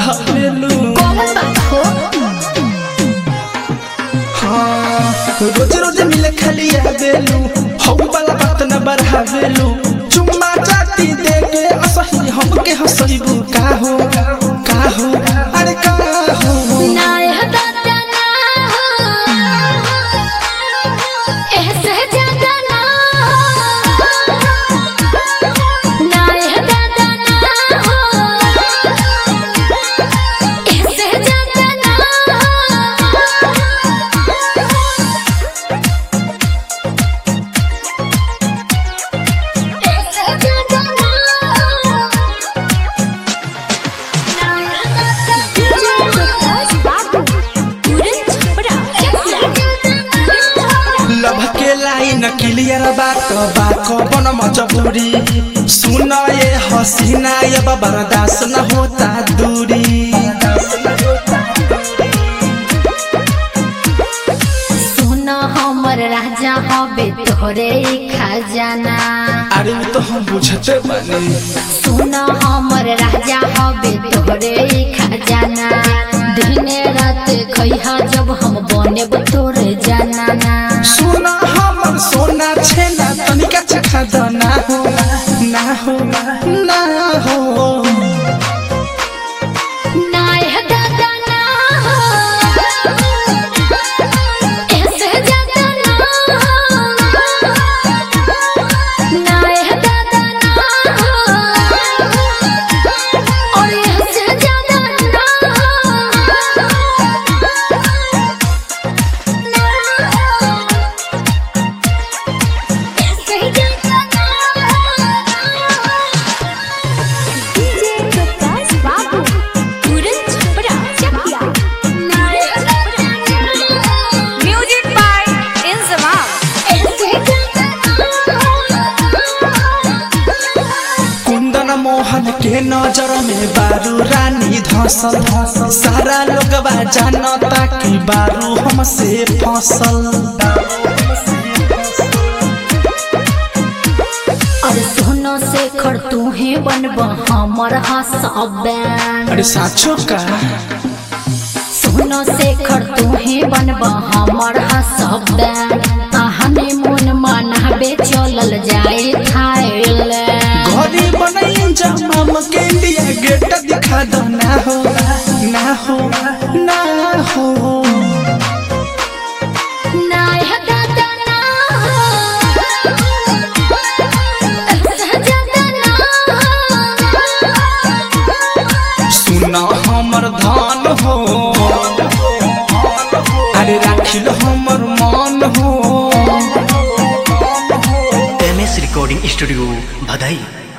बढ़ावेलू कौन बात हो हाँ रोज रोज मिले खाली आवेलू हौ वाला बात न बढ़ावेलू चुम्मा चाटी दे के असही हमके हंसैबू का हो का हो अरे का हो नाय हदाता ना हो ऐसे ज्यादा ना हो नाय हदाता ना हो ऐसे ज्यादा ना हो ऐसे ज्यादा ना लभ के लाइन क्लियर बात बात बन मजबूरी सुन ये हसीना ये बर्दाश्त न होता दूरी सोना हमर राजा हबे तोहरे खजाना अरे वो तो हम बुझते बने सोना हमर राजा हबे तोहरे खजाना दिने रात खैहा जब हम बनेब तोरे जाना सोना हमर सोना छेना तनिका चखा द ना हो ना हो ना हो नाय दादा ना हो ऐसे ज्यादा ना हो नाय दादा ना हो और ऐसे ज्यादा ना हो ऐसे ज्यादा डीजे प्रकाश बाबू पूरन छपरा चकिया Music by Inzamam. कुंदन मोहन के नजर में बारू रानी धसल सारा लोगवा जानता कि बारू हमसे फसल और सोनो से खड़ तू ही बनब हमर हसबैंड अरे साचो का सोनो से खड़ तू ही बनब हमर हसबैंड हनी मून मनाबे चलल जाए थाईलैंड घरी बनाई जमाम के इंडिया गेट दिखा दो ना हो ना हो ना हो नाय दादा ना हो ऐसा ज्यादा ना हो सुना हमर धान हो अरे राखिल हमर मान हो एम एस रिकॉर्डिंग स्टूडियो भदई